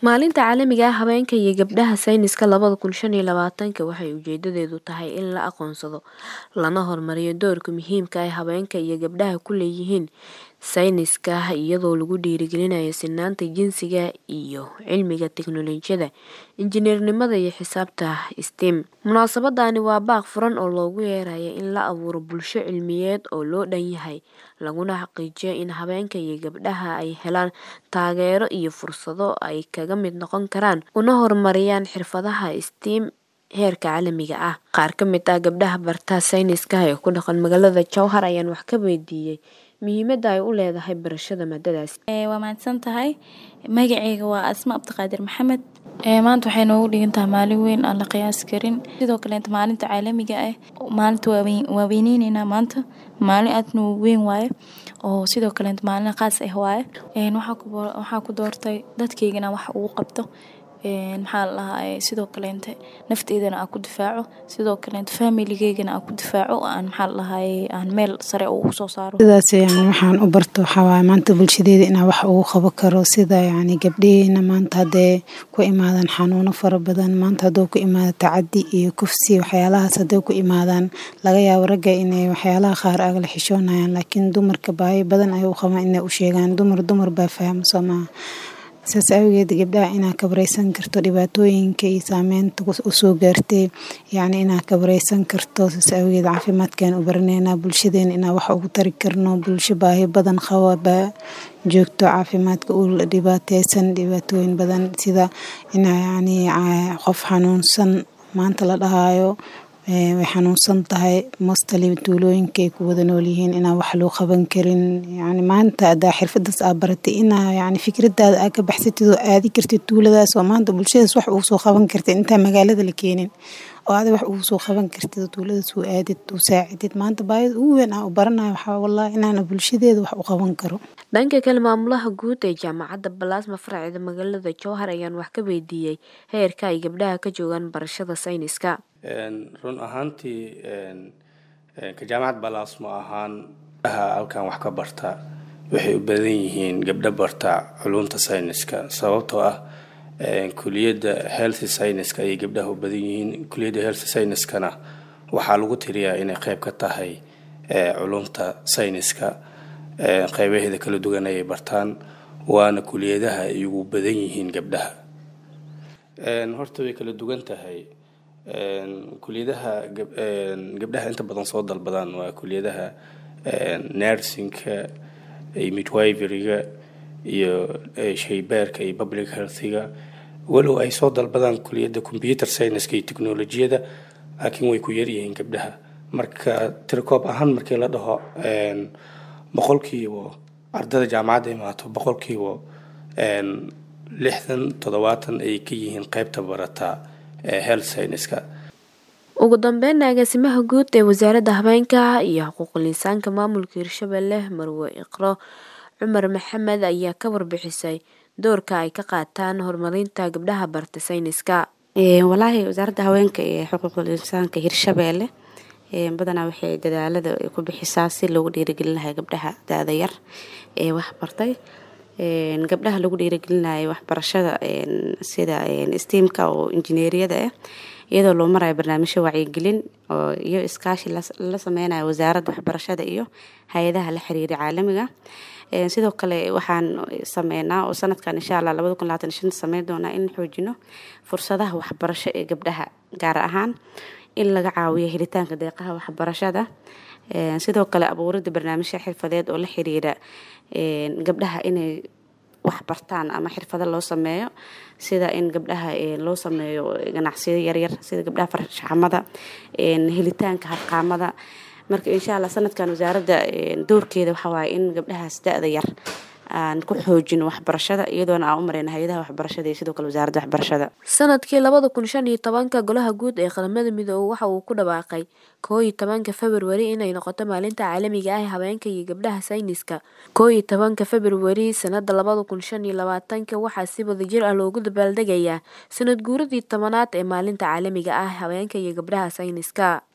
Maalinta Caalamiga ah Haweenka iyo Gabdhaha Sayniska labada kun shan iyo labatanka waxay ujeedadeedu tahay in la aqoonsado lana horumariyo doorka muhiimka ah ee haweenka iyo gabdhaha ku leeyihiin sayniska iyadoo lagu dhiirigelinayo sinnaanta jinsiga iyo cilmiga tiknoolajiyadda, injineernimada iyo xisaabta (STEM). Munaasabadani waa baaq furan oo loogu yeerayo in la abuuro bulsho cilmiyeed oo loo dhan yahay, laguna xaqiijiyo in haweenka iyo gabdhaha ay helaan taageero iyo fursado ay kaga mid noqon karaan una horumariyaan xirfadaha STEM heerka caalamiga ah. Qaar ka mid ah gabdhaha barta sayniska ee ku dhaqan magaalada Jowhar ayaan wax ka weydiiyay muhiimadda ay u leedahay barashada maadadaas. waa mahadsantahay magacayga waa asma abdiqaadir maxamed maanta waxay noogu dhigan tahay maalin weyn aan la qiyaasi karin sidoo kaleeta maalinta caalamiga ah maalinta waa weyneyneyna maanta maalin aadna u weyn waaye oo sidoo kaleeta maalin qaas ah waaye waxaa ku doortay dadkeyga inaan wax ugu qabto maxaa la dhahaa sidoo kaleente nafteydana aan ku difaaco sidoo kaleente familigeygana aan ku difaaco aan maxaa la dhahaa aan meel sare ugu soo saaro sidaas yani waxaan u barto waxaa waaye maanta bulshadeeda inaan wax ugu qaban karo sida yani gabdhaheena maanta haddee ku imaadaan xanuuno fara badan maanta hadduu ku imaado tacadi iyo kufsi waxyaalahaas hadday ku imaadaan laga yaabo ragga inay waxyaalaha qaar agala xishoonayaan laakiin dumarka baahi badan ay u qabaan inay u sheegaan dumar dumar baa fahma soo maaha saas awgeed gabdhaha inaad kabareysan karto dhibaatooyinka iyo saameynta usoo gaartay yacni inaad kabareysan karto saas awgeed caafimaadkaan u baraneynaa bulshadeena inaan wax ugu tari karno bulsho baahi badan qaba baa joogto caafimaadka u dhibaateysan dhibaatooyin badan sida inaa yacni qof xanuunsan maanta la dhahaayo way xanuunsan tahay mostly tuulooyinka ay ku wada nool yihiin inaan wax loo qaban karin yani maanta haddaa xirfadaas aa baratay inaa yani fikradaada aa ka baxsatid oo aadi kartid tuuladaas oo maanta bulshadaas wax ugu soo qaban kartid intaa magaalada la keenin oo aada wax ugu soo qaban kartid oo tuuladaas u aadid u saacidid maanta baahida ugu weyn aan u baranayo waxaa wallahi inaana bulshadeeda wax u qaban karo dhanka kale maamulaha guud ee jaamacadda balaasma farceeda magaalada jowhar ayaan wax ka weydiiyey heerka ay gabdhaha ka joogaan barashada sayniska run ahaantii ka jaamacad balaasmo ahaan gabdhaha halkan wax ka barta waxay u badan yihiin gabdho barta culunta sayniska sababtoo ah kuliyadda health scienska ayay gabdhaha u badan yihiin kuliyadda health scienskana waxaa lagu tiriyaa inay qeyb ka tahay culumta sayniska qeybaheeda kala duwan ayay bartaan waana kuliyadaha ay ugu badan yihiin gabdhaha horta way kala duwan tahay kuliyadaha gabdhaha inta badan soo dalbadaan waa kuliyadaha nursingka iyo midwiveryga iyo shaybaarka iyo public healthiga walow ay soo dalbadaan kuliyadda computer scienska iyo technolojiyada laakiin way ku yaryihiin gabdhaha marka tirikoob ahaan markii la dhaho boqolkiiba ardada jaamacadda imaato boqolkiiba lixdan toddobaatan ay ka yihiin qeybta barata health scienska ugu dambeynna agaasimaha guud ee wasaaradda haweenka iyo xuquuqul insaanka maamulka hirshabelle marwe iqro cumar maxamed ayaa ka warbixisay doorka ay ka qaataan horumarinta gabdhaha barta sayniska walaahi wasaaradda haweenka iyo xuquuqul insaanka hirshabelle badanaa waxay dadaalada ku bixisaa si loogu dhiirigelin lahay gabdhaha da-da yar ee wax bartay gabdhaha lagu dhiirigelinayo waxbarashada sida steamka oo injineeriyada ah iyadoo loo marayo barnaamijyo wacyigelin oo iyo iskaashi la sameynayo wasaaradda waxbarashada iyo hay-adaha la xiriira caalamiga sidoo kale waxaan sameynaa oo sanadkan insha allah labada kun labaatan shan sameyn doonaa in xoojino fursadaha waxbarasho ee gabdhaha gaar ahaan in laga caawiyo helitaanka deeqaha waxbarashada sidoo kale abuurida barnaamijya xirfadeed oo la xiriira gabdhaha inay wax bartaan ama xirfado loo sameeyo sida in gabdhaha loo sameeyo ganacsiyo yaryar sida gabdhaha farshaxamada helitaanka harqaamada marka insha allah sanadkan wasaaradda doorkeeda waxawaaye in gabdhahaas da-da yar aan ku xoojino waxbarashada iyadoona aan u mareyna hay-adaha waxbarashada iyo sidoo kale wasaaradda waxbarashada sanadkii labada kun shan iyo tobanka golaha guud ee qaramada midoobe waxa uu ku dhawaaqay koo iyo tobanka februari inay noqoto maalinta caalamiga ah haweenka iyo gabdhaha sayniska koo iyo tobanka februari sanada labada kun shan iyo labaatanka waxaa si wadajir ah loogu dabaaldegayaa sanad guuradii tobanaad ee maalinta caalamiga ah haweenka iyo gabdhaha sayniska